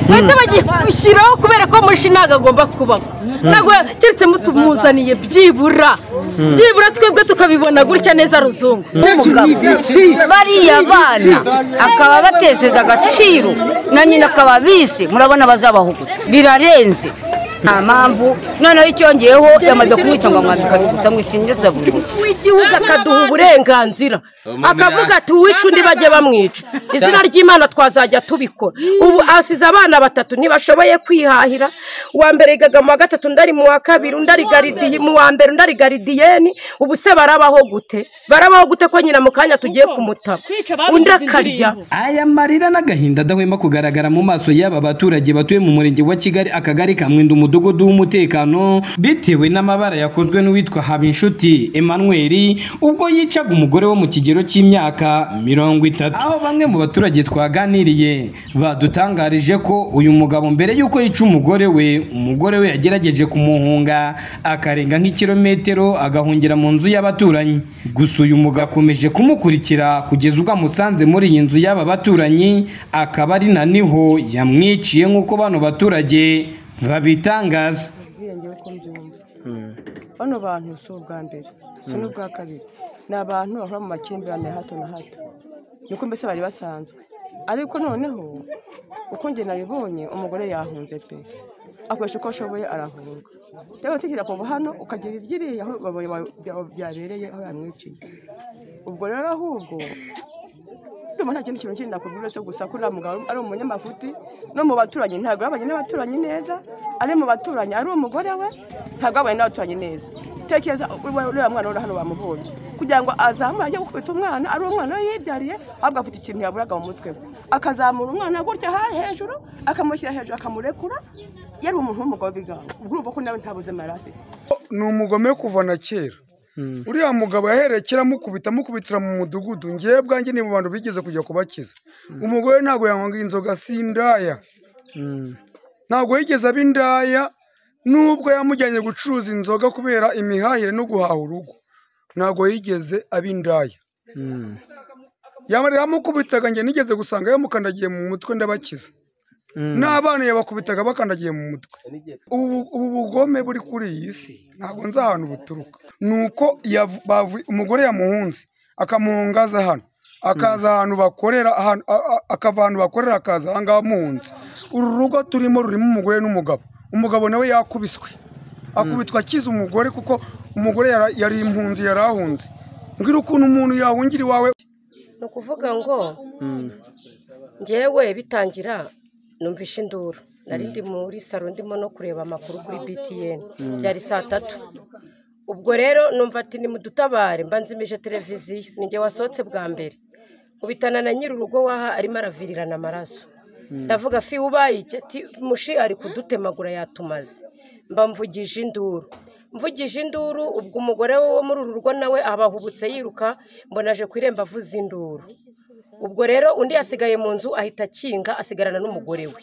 bahita bagishyiraho kubera ko mushi ntabwo agomba kubaho ntabwo keretse mutumuzaniye byibura byibura twebwe tukabibona gutya neza ruzungu bariya bana akaba bateseza agaciro na nyina akaba bishe murabona bazabahuguta birarenze nta mpamvu noneho icyongeyeho yamaze kumwica ngo amwambike abigusa ngo ikingiza buri munsi w'igihugu akaduha uburenganzira akavuga ati uwica undi bajye bamwica izina ry'imana twazajya tubikora ubu asize abana batatu ntibashoboye kwihahira uwa mbere yigaga mu wa gatatu undi ari mu wa kabiri undi ari garidiye mu wa mbere undi ari garidiyeni ubu se barabaho gute barabaho gute ko nyina mu kanya tugiye kumutaba undi akarya aya marira n'agahinda adahwema kugaragara mu maso y'aba baturage batuye mu murenge wa kigali akagari ka mwenda umudugudu w'umutekano bitewe n'amabara yakozwe n'uwitwa habinshuti emmanuel ubwo yicaga umugore wo mu kigero cy'imyaka mirongo itatu aho bamwe mu baturage twaganiriye badutangarije ko uyu mugabo mbere y'uko yica umugore we umugore we yagerageje kumuhunga akarenga nk'ikirometero agahungira mu nzu y'abaturanyi gusa uyu mugabo akomeje kumukurikira kugeza ubwo amusanze muri iyi nzu y'aba baturanyi akaba ari na niho yamwiciye nk'uko bano baturage babitangaza ubwiyongere ko mbyumva bano bantu si ubwa mbere si n'ubwa kabiri ni abantu bahora mu makimbirane ya hato na hato niko mbese bari basanzwe ariko noneho uko njye nabibonye umugore yahunze pe akoresha uko ashoboye arahunga rero utekereza kuva hano ukagira iryiriye aho byabereye aho yamwiciye ubwo rero ahubwo ndumva nta kintu kintu kindi nakubwira uretse gusa ko uriya mugabo ari umunyamafuti no mu baturanyi ntabwo yabanye n'abaturanyi neza ari mu baturanyi ari umugore we ntabwo yabanye n'abaturanyi neza tekereza uriya mwana uri hano bamubonye kugira ngo azamure ajye gukubita umwana ari umwana we yibyariye ahubwo afite ikintu yaburaga mu mutwe we akazamura umwana gutya ha hejuru akamushyira hejuru akamurekura yari umuntu w'umugabo bigango urumva ko nawe nta buzima yari afite ni umugome kuva na kera uriya mugabo yahereye kera amukubita amukubitira mu mudugudu ngewe bwanjye ni mu bantu bigeze kujya kubakiza umugore ntabwo yanywanga inzoga si indaya ntabwo yigeze aba indaya nubwo yamujyanye gucuruza inzoga kubera imihahire no guhaha urugo ntabwo yigeze aba indaya yamarira amukubitaga njye nigeze gusanga yamukandagiye mu mutwe ndabakiza n'abana yabakubitaga bakandagiye mu mutwe ubu ubu bugome buri kuri iyi si ntabwo nzi ahantu buturuka ni uko yavu- bavu- umugore yamuhunze akamuhungaza hano akaza ahantu bakorera ahantu- a- a- akava ahantu bakorera akaza ahangaha amuhunze uru rugo turimo rurimo umugore n'umugabo umugabo nawe yakubiswe akubitwa akize umugore kuko umugore yara- yari impunzi yari ahunze mbwira ukuntu umuntu yahungira iwawe ni ukuvuga ngo njyewe bitangira numvishe induru nari ndi muri saro ndimo no kureba amakuru kuri btn byari saa tatu ubwo rero numva ati nimudutabare mba nzimije televiziyo ni njye wasohotse bwa mbere nkubitana na nyiri urugo waha arimo aravirirana amaraso ndavuga fi ubaye iki Ati, mushi ari kudutemagura yatumaze mba mvugije induru mvugije induru ubwo umugore we wo muri uru rugo nawe abahubutse yiruka mbona aje ku irembo avuza induru ubwo rero undi yasigaye mu nzu ahita akinga asigarana n'umugore we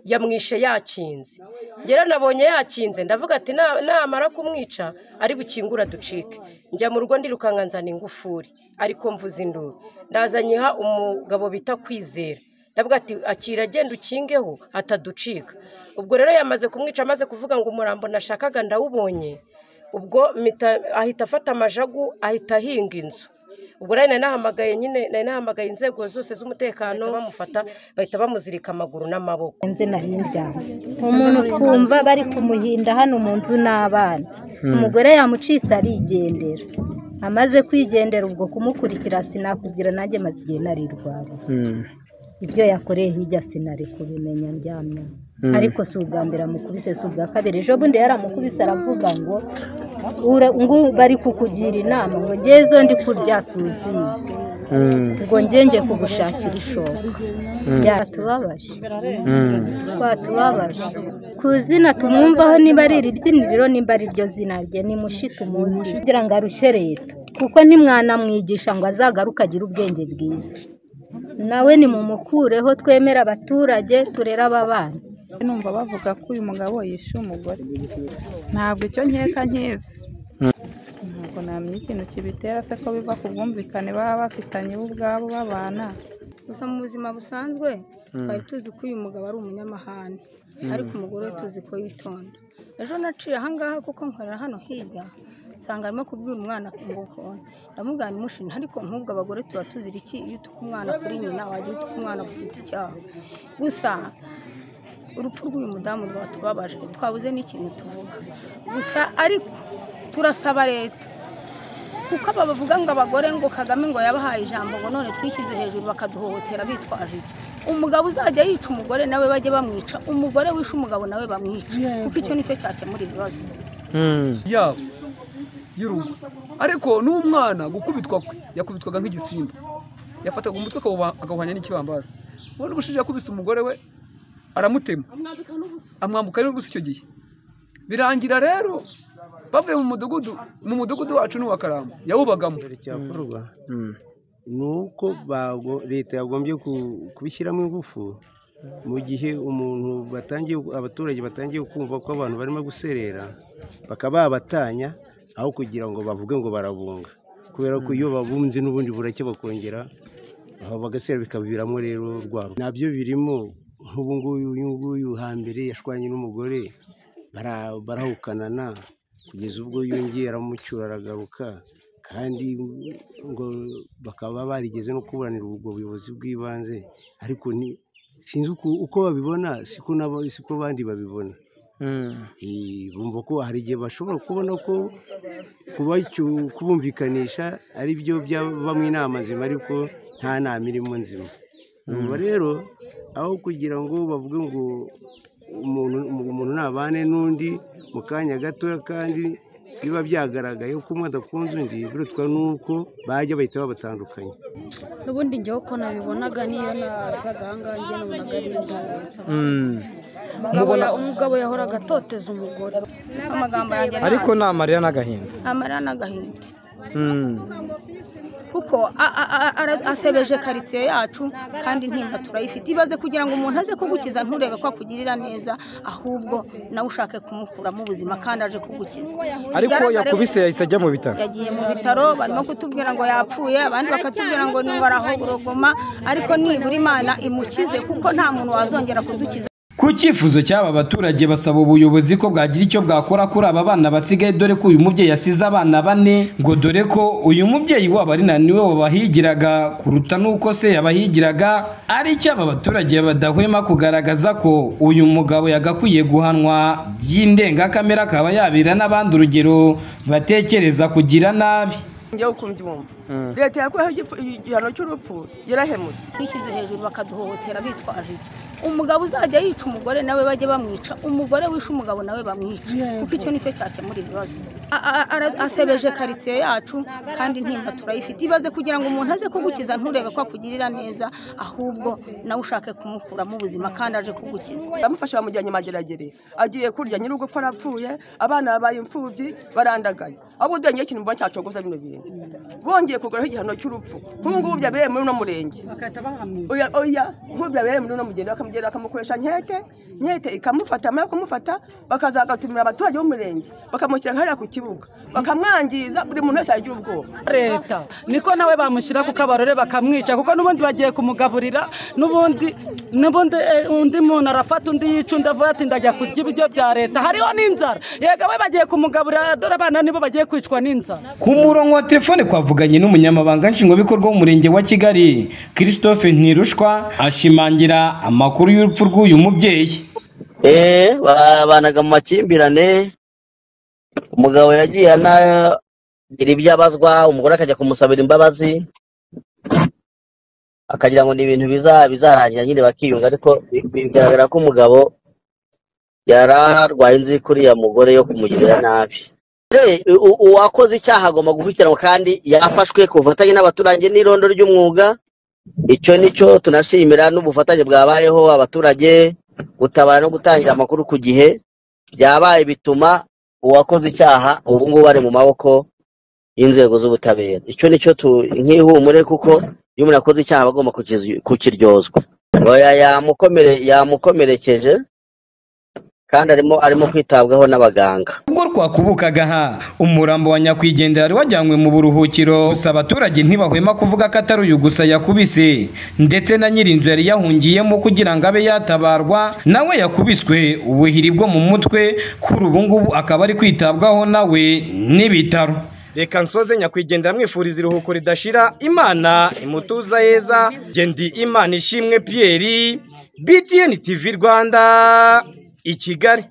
yamwishe yakinze ngera nabonye yakinze ndavuga ati "Na- namara kumwica ari bukingura ducike njya mu rugo ndirukanka nzana ingufuri ariko mvuze induru ndazanyiha umugabo bita kwizera ndavuga ati akira genda ukingeho ataducika ubwo rero yamaze kumwica amaze kuvuga ngo umurambo nashakaga ndawubonye ubwo mpita- ahita afata amajagu ahita ahinga inzu ubwo rero nari nahamagaye nyine nari nahamagaye inzego zose z'umutekano bamufata bahita bamuzirika amaguru n'amaboko nze nahinda umuntu twumva bari kumuhinda hano mu nzu n'abana umugore yamucitse arigendera amaze kwigendera ubwo kumukurikira sinakubwira nanjye maze igihe narirwara ibyo yakoreye hirya sinari kubimenya ndyamye ariko si ubwa mbere amukubise si ubwa kabiri ejo bundi yaramukubise aravuga ngo "Ura- ngo bari kukugira inama ngo ngezo ndi kurya suzizi ngo ngenge kugushakira ishoka byatubabaje twatubabaje ku zina tumwumvaho niba ari iri ryiniriro nimba ari ryo zina rye ni mushi tumuzi kugira ngo arushe leta kuko ntimwanamwigisha ngo azagaruke agire ubwenge bwiza nawe nimumukureho twemera abaturage turere aba bana numva bavuga ko uyu mugabo yishe umugore ntabwo icyo nkeka nkizi ntabwo namenya ikintu kibitera se ko biva ku bwumvikane baba bafitanye bo ubwabo babana gusa mu buzima busanzwe twari tuzi ko uyu mugabo ari umunyamahane ariko umugore we tuzi ko yitonda ejo naciye ahangaha kuko nkorera hano hirya nsanga arimo kubwira umwana ngo konti ndamubwira nimushina ariko nk'ubwo abagore tuba tuzira iki iyo utuka umwana kuri nyina wajya utuka umwana ku giti cyawe gusa urupfu rw'uyu mudamu rwatubabaje twabuze n'ikintu tuvuga gusa ariko turasaba leta kuko aba bavuga ngo abagore ngo kagame ngo yabahaye ijambo ngo none twishyize hejuru bakaduhohotera bitwaje iki umugabo uzajya yica umugore nawe bajye bamwica umugore wishe umugabo nawe bamwica kuko icyo nicyo cyakemura ibibazo yabo y'urugo ariko n'umwana gukubitwa kwe yakubitwaga nk'igisimba yafataga umutwe akawuba- akawuhanya n'ikibambasi ubundi ubushize yakubise umugore we aramutema amwambuka n'ubusa icyo gihe birangira rero bavuye mu mudugudu mu mudugudu wacu n'uwa karamba yawubagamo icyakorwa ni uko bago- leta yagombye ku- kubishyiramo ingufu mu gihe umuntu batangiye abaturage batangiye kumva ko abantu barimo guserera bakaba babatanya aho kugira ngo bavuge ngo barabunga kubera ko iyo babunze n'ubundi burake bakongera aho bagasera bikaviramo rero urwabo nabyo birimo nk'ubu nguyu uyu nguyu hambere yashwanye n'umugore bara- barahukanana kugeza ubwo yongeye aramucyura aragaruka kandi ngo bakaba barigeze no kuburanira ubwo buyobozi bw'ibanze ariko ni sinzi uko- uko babibona siko nabo siko abandi babibona Eh, bumva ko hari igihe bashobora kubona ko kubacyu- kubumvikanisha ari byo byabamo inama nzima ariko nta nama irimo nzima Ubwo rero aho kugira ngo bavuge ngo umuntu umuntu ntabane n'undi mu kanya gatoya kandi biba byagaragaye ko umwe adakunze undi birutwa n'uko bajya bahita babatandukanya n'ubundi njyewe uko nabibonaga niyo nazaga ahangaha njye nabonaga ari indaya Umugabo ya- umugabo yahoraga atoteza umugore gusa amagambo yanjye nta- ariko ni amarira n'agahinda amarira n'agahinda Mm. kuko a- a- a- ara- asebeje karitsiye yacu kandi ntimba turayifite ibaze kugira ngo umuntu aze kugukiza nturebe ko akugirira neza ahubwo nawe ushake kumukuramo ubuzima kandi aje kugukiza ariko Bigaragare- yakubise yahise ajya mu bitaro yagiye mu bitaro barimo kutubwira ngo yapfuye abandi bakatubwira ngo ni barahogorogoma ariko nibura imana imukize kuko nta muntu wazongera kudukiza ku cyifuzo cy'aba baturage basaba ubuyobozi ko bwagira icyo bwakora kuri aba bana basigaye dore ko uyu mubyeyi asize abana bane ngo dore ko uyu mubyeyi wabo ari na niwe wabahigiraga kuruta n'uko se yabahigiraga ari cyo aba baturage badahwema kugaragaza ko uyu mugabo yagakwiye guhanwa by'indengakamere akaba yabira n'abandi urugero batekereza kugira nabi njyewe uko mbyumva leta yakwiyeho igipfu- igihano cy'urupfu yarahemutse twishyize hejuru bakaduhohotera bitwaje iki umugabo uzajya yica umugore nawe bajye bamwica umugore wishe umugabo nawe bamwica kuko icyo nicyo cyakemura ibibazo A- a- ara- asebeje karitsiye yacu kandi ntimba turayifite ibaze kugira ngo umuntu aze kugukiza nturebe ko akugirira neza ahubwo nawe ushake kumukuramo ubuzima kandi aje kugukiza baramufasha bamujyanye mageragere agiye kurya nyir'ugupfa arapfuye abana babaye imfubyi barandagaye ahubwo udengeho ikintu mba cyacogoza bino bintu bongeye kuguraho igihano cy'urupfu nk'ubu ngubu byabereye muri uno murenge oya oya nk'ubu byabereye muri uno mugende bakamugenda bakamukoresha nkete nkete ikamufata yamara kumufata bakazagatumira abaturage b'umurenge bakamushyira hariya ku kibuga bakamwangiza buri muntu wese yagira ubwoba leta niko nawe bamushyira ku kabarore bakamwica kuko n'ubundi bagiye kumugaburira n'ubundi n'ubundi eh, undi muntu arafata undi yica undi avuga ati ndajya kurya ibiryo bya leta hariho n'inzara yega we bagiye kumugaburira dore abana nibo bagiye kwicwa n'inzara ku murongo wa telefone twavuganye n'umunyamabanga nshingwabikorwa w'umurenge wa kigali christophe ntirushwa ashimangira amakuru y'urupfu rw'uyu mubyeyi eh babanaga mu makimbirane umugabo yagiye anagira ibyo abazwa umugore akajya kumusabira imbabazi akagira ngo ni ibintu biza- bizarangira nyine bakiyunga ariko bi- bigaragara ko umugabo yari arwaye inzi kuriya mugore yo kumugirira nabi Re, u- uwakoze icyaha agomba gukurikiranwa kandi yafashwe ku bufatanye n'abaturage n'irondo ry'umwuga icyo ni cyo tunashimira n'ubufatanye bwabayeho abaturage gutabara no gutangira amakuru ku gihe byabaye bituma uwakoze icyaha ubu ngubu ari mu maboko y'inzego z'ubutabera icyo ni cyo tu- nk'ihumure kuko iyo umuntu akoze icyaha aba agomba kukizi- kukiryozwa Oya, yamukomere- yamukomerekeje kandi arimo arimo kwitabwaho n'abaganga ubwo rwakubukaga aha umurambo wa nyakwigendera wari wajyanywe mu buruhukiro gusa abaturage ntibahwema kuvuga ko atari uyu gusa yakubise ndetse na nyir'inzu yari yahungiyemo kugira ngo abe yatabarwa nawe yakubiswe ubuhiri bwo mu mutwe kuri ubu ngubu akaba ari kwitabwaho nawe n'ibitaro reka nsoze nyakwigendera mwifuriza iruhuko ridashira imana imutuza heza gendi imana ishimwe piyeri btn tv rwanda i kigali